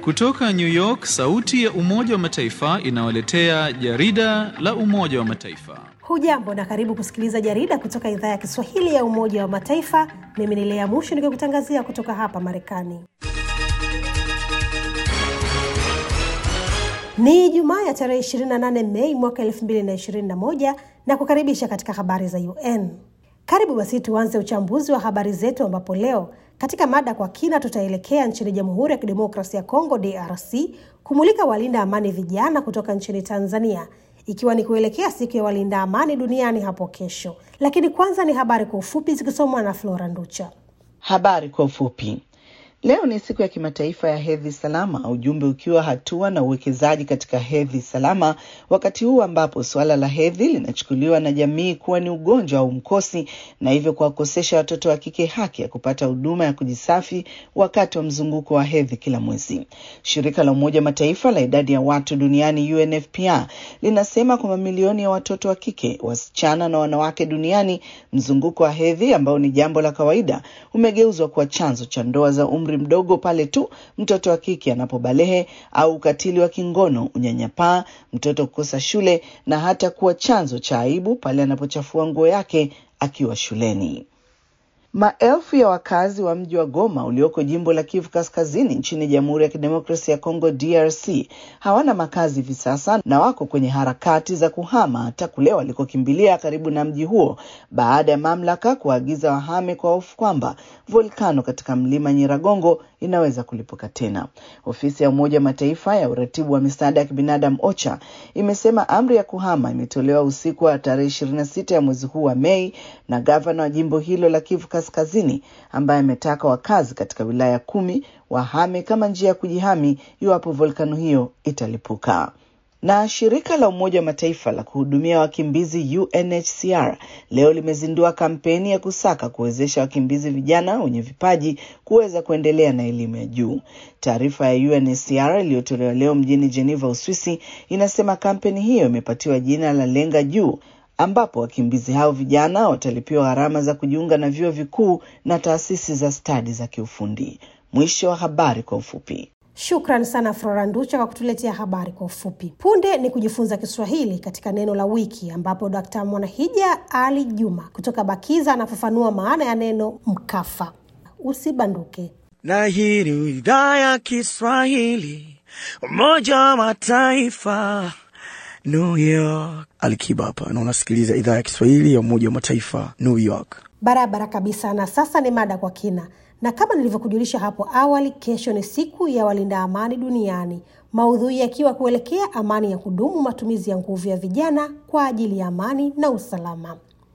Kutoka New York, sauti ya Umoja wa Mataifa inawaletea jarida la Umoja wa Mataifa. Hujambo na karibu kusikiliza jarida kutoka idhaa ya Kiswahili ya Umoja wa Mataifa. Mimi ni Lea Mushi nikikutangazia kutoka hapa Marekani. Ni Jumaa ya tarehe 28 Mei mwaka 2021 na kukaribisha katika habari za UN. Karibu basi tuanze uchambuzi wa habari zetu, ambapo leo katika mada kwa kina tutaelekea nchini Jamhuri ya Kidemokrasia ya Kongo DRC kumulika walinda amani vijana kutoka nchini Tanzania, ikiwa ni kuelekea siku ya walinda amani duniani hapo kesho. Lakini kwanza ni habari kwa ufupi zikisomwa na Flora Nducha. Habari kwa ufupi. Leo ni siku ya kimataifa ya hedhi salama, ujumbe ukiwa hatua na uwekezaji katika hedhi salama, wakati huu ambapo suala la hedhi linachukuliwa na jamii kuwa ni ugonjwa au mkosi, na hivyo kuwakosesha watoto wa kike haki ya kupata huduma ya kujisafi wakati wa mzunguko wa hedhi kila mwezi. Shirika la Umoja Mataifa la idadi ya watu duniani UNFPA linasema kwa mamilioni ya watoto wa kike, wasichana na wanawake duniani, mzunguko wa hedhi ambao ni jambo la kawaida umegeuzwa kuwa chanzo cha ndoa za umri mdogo pale tu mtoto wa kike anapobalehe au ukatili wa kingono, unyanyapaa, mtoto kukosa shule na hata kuwa chanzo cha aibu pale anapochafua nguo yake akiwa shuleni. Maelfu ya wakazi wa mji wa Goma ulioko jimbo la Kivu Kaskazini nchini Jamhuri ya Kidemokrasia ya Kongo DRC hawana makazi hivi sasa na wako kwenye harakati za kuhama hata kule walikokimbilia karibu na mji huo baada ya mamlaka kuagiza wahame kwa hofu kwamba volkano katika mlima Nyiragongo inaweza kulipuka tena. Ofisi ya Umoja wa Mataifa ya uratibu wa misaada ya kibinadamu OCHA imesema amri ya kuhama imetolewa usiku wa tarehe ishirini na sita ya mwezi huu wa Mei na gavana wa jimbo hilo la Kivu Kaskazini ambaye ametaka wakazi katika wilaya kumi wahame kama njia ya kujihami iwapo volkano hiyo italipuka. Na shirika la Umoja wa Mataifa la kuhudumia wakimbizi UNHCR leo limezindua kampeni ya kusaka kuwezesha wakimbizi vijana wenye vipaji kuweza kuendelea na elimu ya juu. Taarifa ya UNHCR iliyotolewa leo mjini Geneva, Uswisi, inasema kampeni hiyo imepatiwa jina la Lenga Juu ambapo wakimbizi hao vijana watalipiwa gharama za kujiunga na vyuo vikuu na taasisi za stadi za kiufundi. Mwisho wa habari kwa ufupi. Shukran sana Flora Nducha kwa kutuletea habari kwa ufupi. Punde ni kujifunza Kiswahili katika neno la wiki, ambapo Dkt. Mwanahija Ali Juma kutoka Bakiza anafafanua maana ya neno mkafa. Usibanduke. Na hii ni idhaa ya Kiswahili, Umoja wa Mataifa, New York. Alikiba hapa na unasikiliza idhaa ya Kiswahili ya Umoja wa Mataifa, New York. Barabara kabisa. Na sasa ni mada kwa kina, na kama nilivyokujulisha hapo awali, kesho ni siku ya walinda amani duniani, maudhui yakiwa kuelekea amani ya kudumu, matumizi ya nguvu ya vijana kwa ajili ya amani na usalama.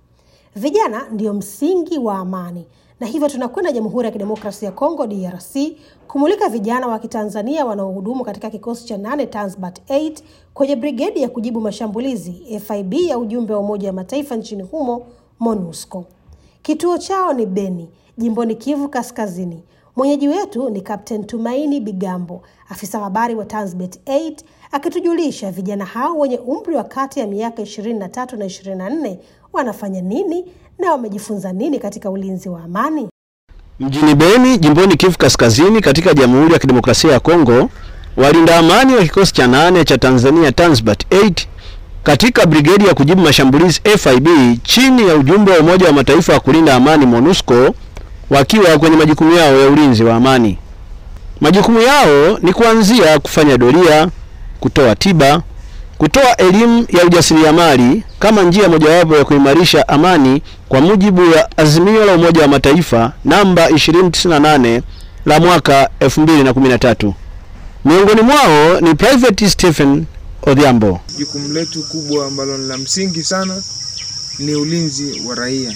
Vijana ndio msingi wa amani, na hivyo tunakwenda Jamhuri ya Kidemokrasia ya Kongo DRC kumulika vijana wa Kitanzania wanaohudumu katika kikosi cha nane Tanzbat 8 kwenye brigedi ya kujibu mashambulizi FIB ya ujumbe wa Umoja wa Mataifa nchini humo MONUSCO. Kituo chao ni Beni, jimboni Kivu Kaskazini. Mwenyeji wetu ni Kapten Tumaini Bigambo, afisa habari wa Tanzbat 8 akitujulisha vijana hao wenye umri wa kati ya miaka 23 na 24 wanafanya nini na wamejifunza nini katika ulinzi wa amani. Mjini Beni, jimboni Kivu Kaskazini, katika Jamhuri ya Kidemokrasia ya Kongo, walinda amani wa kikosi cha nane cha Tanzania Tanzbat 8 katika brigedi ya kujibu mashambulizi FIB chini ya ujumbe wa Umoja wa Mataifa wa kulinda amani MONUSCO wakiwa kwenye majukumu yao ya ulinzi wa amani. Majukumu yao ni kuanzia kufanya doria, kutoa tiba, kutoa elimu ya ujasiriamali kama njia mojawapo ya kuimarisha amani kwa mujibu wa azimio la Umoja wa Mataifa namba 2098 la mwaka 2013. Miongoni mwao ni Private Stephen Odhiambo. Jukumu letu kubwa ambalo ni la msingi sana ni ulinzi wa raia.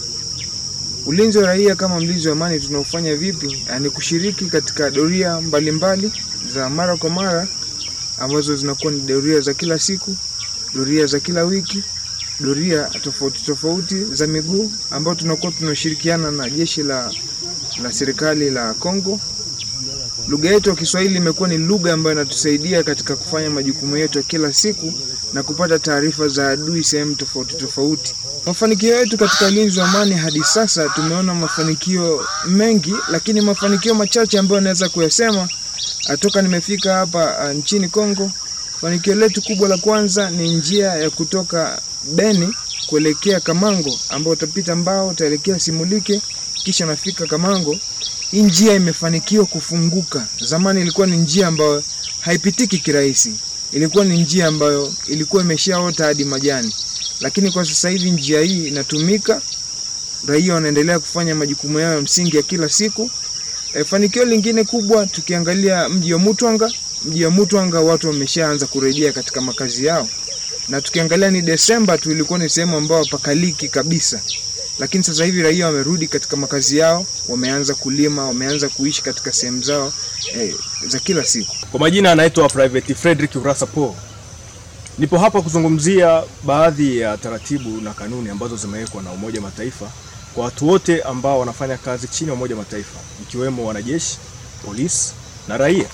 Ulinzi wa raia kama mlinzi wa amani tunaofanya vipi? Yaani kushiriki katika doria mbalimbali za mara kwa mara ambazo zinakuwa ni doria za kila siku, doria za kila wiki, doria tofauti tofauti za miguu ambao tunakuwa tunashirikiana na jeshi la, la serikali la Kongo. Lugha yetu ya Kiswahili imekuwa ni lugha ambayo inatusaidia katika kufanya majukumu yetu ya kila siku na kupata taarifa za adui sehemu tofauti tofauti. Mafanikio yetu katika ulinzi wa amani hadi sasa tumeona mafanikio mengi, lakini mafanikio machache ambayo naweza kuyasema Toka nimefika hapa uh, nchini Kongo, fanikio letu kubwa la kwanza ni njia ya kutoka Beni kuelekea Kamango, ambao utapita Mbao, utaelekea Simulike, kisha unafika Kamango. Hii njia imefanikiwa kufunguka. Zamani ilikuwa ni njia ambayo haipitiki kirahisi, ilikuwa ni njia ambayo ilikuwa imeshaota hadi majani, lakini kwa sasa hivi njia hii inatumika, raia wanaendelea kufanya majukumu yao ya msingi ya kila siku. E, fanikio lingine kubwa tukiangalia mji wa Mutwanga, mji wa Mutwanga watu wameshaanza kurejea katika makazi yao, na tukiangalia ni Desemba tu ilikuwa ni sehemu ambayo pakaliki kabisa, lakini sasa hivi raia wamerudi katika makazi yao, wameanza kulima, wameanza kuishi katika sehemu zao e, za kila siku. Kwa majina anaitwa Private Frederick Urasa Paul. Nipo hapa kuzungumzia baadhi ya taratibu na kanuni ambazo zimewekwa na Umoja wa Mataifa kwa watu wote ambao wanafanya kazi chini ya Umoja wa Mataifa ikiwemo wanajeshi, polisi na raia.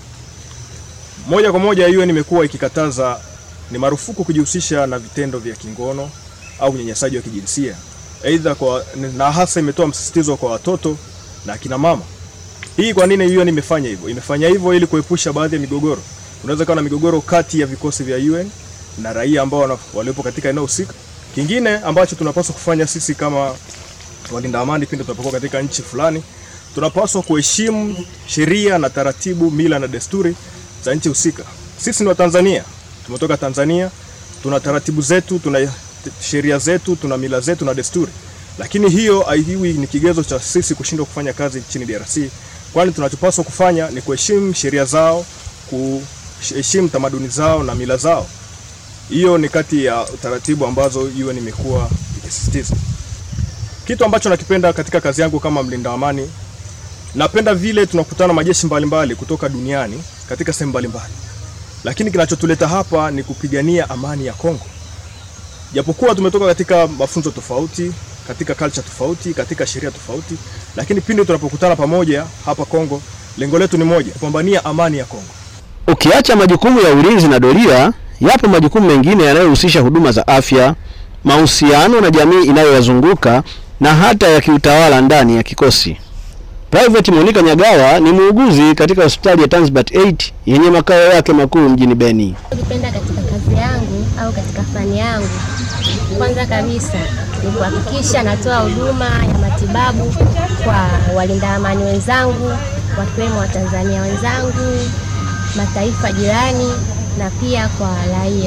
Moja kwa moja UN imekuwa ikikataza ni marufuku kujihusisha na vitendo vya kingono au unyanyasaji wa kijinsia. Aidha kwa na hasa imetoa msisitizo kwa watoto na akina mama. Hii kwa nini UN imefanya hivyo? Imefanya hivyo ili kuepusha baadhi ya migogoro. Unaweza kuwa na migogoro kati ya vikosi vya UN na raia ambao waliopo katika eneo husika. Kingine ambacho tunapaswa kufanya sisi kama walinda amani pindi tunapokuwa katika nchi fulani, tunapaswa kuheshimu sheria na taratibu, mila na desturi za nchi husika. Sisi ni Watanzania, tumetoka Tanzania, tuna taratibu zetu, tuna sheria zetu, tuna mila zetu na desturi, lakini hiyo haiwi ni kigezo cha sisi kushindwa kufanya kazi nchini DRC, kwani tunachopaswa kufanya ni kuheshimu sheria zao, kuheshimu tamaduni zao na mila zao. Hiyo ni kati ya taratibu ambazo UN imekuwa ikisisitiza. Kitu ambacho nakipenda katika kazi yangu kama mlinda amani, napenda vile tunakutana majeshi mbalimbali mbali kutoka duniani katika sehemu mbalimbali, lakini kinachotuleta hapa ni kupigania amani ya Kongo. Japokuwa tumetoka katika mafunzo tofauti, katika culture tofauti, katika sheria tofauti, lakini pindi tunapokutana pamoja hapa Kongo, lengo letu ni moja, kupambania amani ya Kongo. Ukiacha majukumu ya ulinzi na doria, yapo majukumu mengine yanayohusisha huduma za afya, mahusiano na jamii inayoyazunguka na hata ya kiutawala ndani ya kikosi. Private Monica Nyagawa ni muuguzi katika hospitali ya Tanzbat 8 yenye makao yake makuu mjini Beni. Kipenda katika kazi yangu au katika fani yangu, kwanza kabisa ni kuhakikisha natoa huduma ya matibabu kwa walinda amani wenzangu, wakiwemo Watanzania wenzangu, mataifa jirani na pia kwa raia.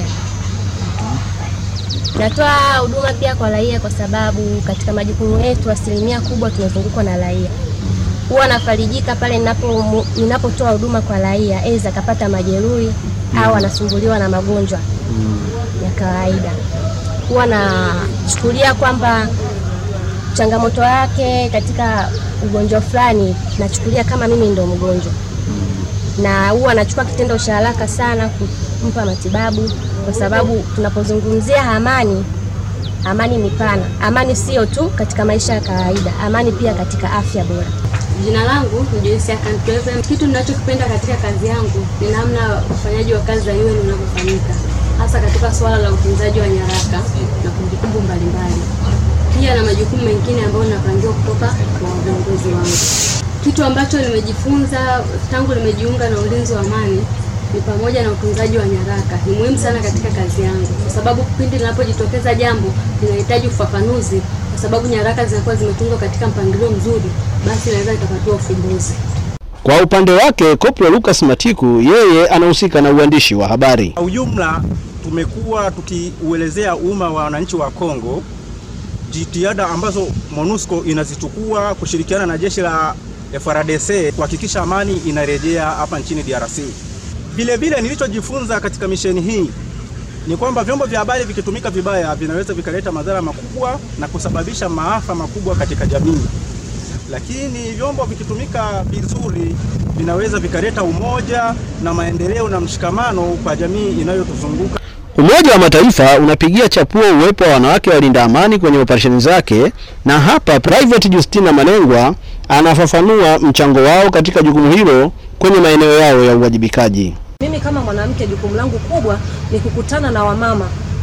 Natoa huduma pia kwa raia kwa sababu katika majukumu yetu asilimia kubwa tunazungukwa na raia. Huwa nafarijika pale ninapo ninapotoa huduma kwa raia, aidha akapata majeruhi au anasumbuliwa na magonjwa ya kawaida. Huwa nachukulia kwamba changamoto yake katika ugonjwa fulani, nachukulia kama mimi ndo mgonjwa, na huwa nachukua kitendo cha haraka sana kumpa matibabu, kwa sababu tunapozungumzia amani, amani ni pana. Amani sio tu katika maisha ya kawaida, amani pia katika afya bora. Jina langu ni Joyce Akantweve. Kitu ninachokipenda katika kazi yangu ni namna ufanyaji wa kazi za UN unavyofanyika, hasa katika suala la utunzaji wa nyaraka na kumbukumbu mbalimbali, pia na majukumu mengine ambayo ninapangiwa kutoka kwa viongozi wangu. Kitu ambacho nimejifunza tangu nimejiunga na ulinzi wa amani ni pamoja na utunzaji wa nyaraka. Ni muhimu sana katika kazi yangu, kwa sababu pindi linapojitokeza jambo linahitaji ufafanuzi, kwa sababu nyaraka zinakuwa zimetunzwa katika mpangilio mzuri, basi inaweza ikapatiwa ufumbuzi. Kwa upande wake, Koplo Lucas Matiku yeye anahusika na uandishi wa habari. Kwa ujumla, tumekuwa tukiuelezea umma wa wananchi wa Kongo jitihada ambazo MONUSCO inazichukua kushirikiana na jeshi la FARDC kuhakikisha amani inarejea hapa nchini DRC. Vile vile nilichojifunza katika misheni hii ni kwamba vyombo vya habari vikitumika vibaya vinaweza vikaleta madhara makubwa na kusababisha maafa makubwa katika jamii, lakini vyombo vikitumika vizuri vinaweza vikaleta umoja na maendeleo na mshikamano kwa jamii inayotuzunguka. Umoja wa Mataifa unapigia chapuo uwepo wa wanawake walinda amani kwenye operesheni zake, na hapa Private Justina Malengwa anafafanua mchango wao katika jukumu hilo kwenye maeneo yao ya uwajibikaji. Mimi kama mwanamke, jukumu langu kubwa ni kukutana na wamama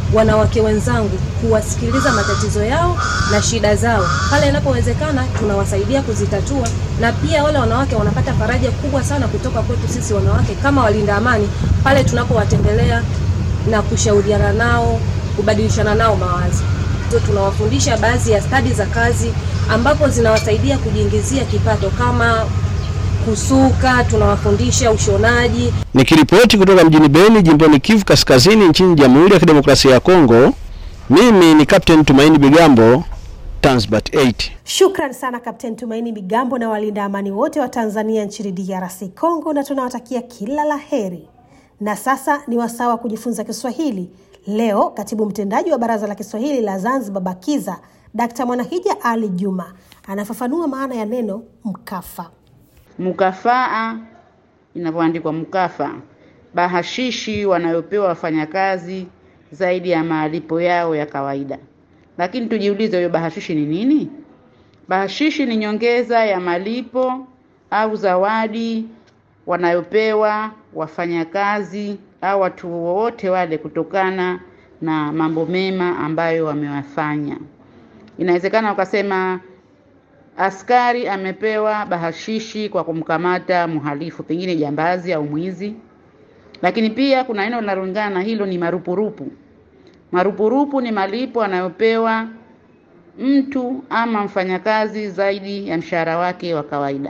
wanawake wenzangu kuwasikiliza matatizo yao na shida zao. Pale inapowezekana tunawasaidia kuzitatua, na pia wale wanawake wanapata faraja kubwa sana kutoka kwetu sisi wanawake kama walinda amani pale tunapowatembelea na kushauriana nao, kubadilishana nao mawazo. So, tunawafundisha baadhi ya stadi za kazi ambapo zinawasaidia kujiingizia kipato kama kusuka, tunawafundisha ushonaji. Nikiripoti kutoka mjini Beni, jimboni Kivu Kaskazini, nchini Jamhuri ya Kidemokrasia ya Kongo, mimi ni Captain Tumaini Bigambo, Tanzbat 8. Shukran sana Kapteni Tumaini Bigambo na walinda amani wote wa Tanzania nchini DRC Congo, na tunawatakia kila la heri. Na sasa ni wasaa wa kujifunza Kiswahili. Leo katibu mtendaji wa Baraza la Kiswahili la Zanzibar BAKIZA Dkt. Mwanahija Ali Juma anafafanua maana ya neno mkafa. Mukafaa inavyoandikwa mkafa, bahashishi wanayopewa wafanyakazi zaidi ya malipo yao ya kawaida. Lakini tujiulize, hiyo bahashishi ni nini? Bahashishi ni nyongeza ya malipo au zawadi wanayopewa wafanyakazi au watu wowote wale kutokana na mambo mema ambayo wamewafanya. Inawezekana wakasema askari amepewa bahashishi kwa kumkamata mhalifu, pengine jambazi au mwizi. Lakini pia kuna neno linalolingana na hilo, ni marupurupu. Marupurupu ni malipo anayopewa mtu ama mfanyakazi zaidi ya mshahara wake wa kawaida.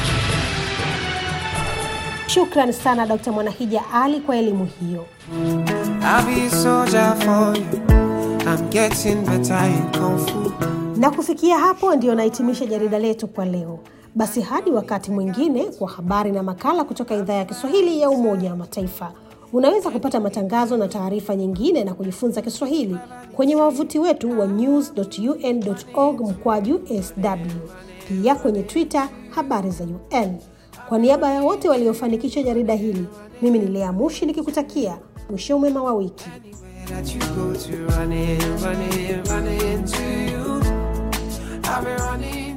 Shukran sana Dkt. Mwanahija Ali kwa elimu hiyo. I'll be a soldier for you. I'm getting better in kung fu. Na kufikia hapo ndio nahitimisha jarida letu kwa leo. Basi hadi wakati mwingine kwa habari na makala kutoka idhaa ya Kiswahili ya Umoja wa Mataifa. Unaweza kupata matangazo na taarifa nyingine na kujifunza Kiswahili kwenye wavuti wetu wa news.un.org mkwaju sw, pia kwenye Twitter habari za UN. Kwa niaba ya wote waliofanikisha jarida hili, mimi ni Lea Mushi nikikutakia mwisho mwema wa wiki. That you go to running, running, running to you. I'll be running.